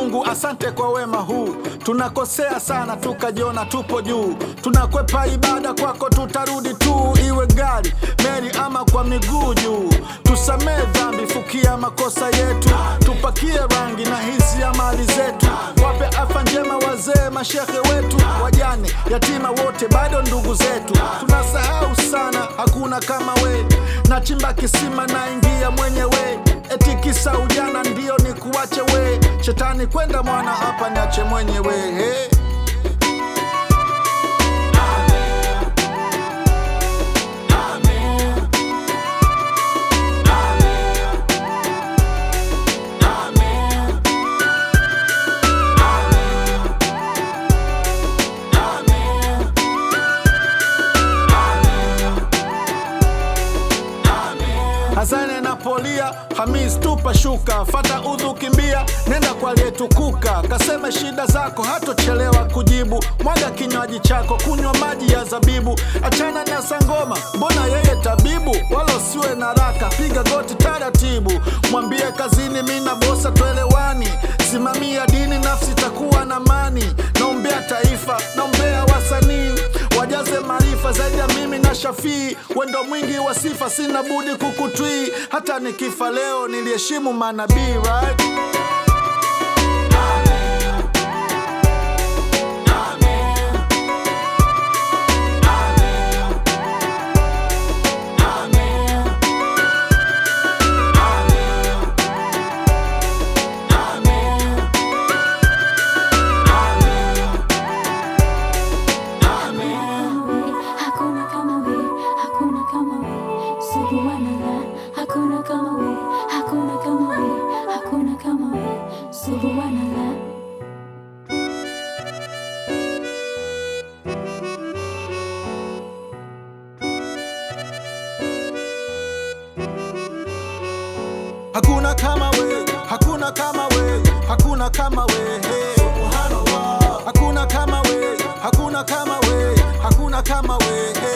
Mungu asante kwa wema huu. Tunakosea sana tukajiona tupo juu, tunakwepa ibada kwako, tutarudi tu, iwe gari, meli ama kwa miguu juu. Tusamee dhambi, fukia makosa yetu, tupakie rangi na hisi ya mali zetu, wape afya njema wazee, mashehe wetu, wajane, yatima wote bado ndugu zetu. Tunasahau sana, hakuna kama we, nachimba kisima naingia mwenyewe, eti kisa ujana ndio ni kuache we, shetani kwenda mwana hapa niache mwenyewe hey. Hasani napolia, Hamis tupa shuka, fata udhu kimbia, nenda kwa aliyetukuka, kaseme shida zako, hatochelewa kujibu. Mwaga kinywaji chako, kunywa maji ya zabibu, achana na sangoma, mbona yeye tabibu? Wala usiwe na raka, piga goti taratibu, mwambie kazini, mi na bosa twelewani, simamia dini, nafsi takuwa na mani. Naombea taifa, naombea wasanii wajaze maarifa zaidi ya mimi na Shafii, wendo mwingi wa sifa, sina budi kukutwii. Hata nikifa leo niliheshimu manabii right? Hakuna kama we, hakuna kama we, subhanallah. Hakuna kama we, hakuna kama we, hakuna kama we, subhanallah. Hakuna kama we, hakuna kama we, hakuna kama we. Hey. Subhanallah. Hakuna kama we, hakuna kama we, hakuna kama we. Hey.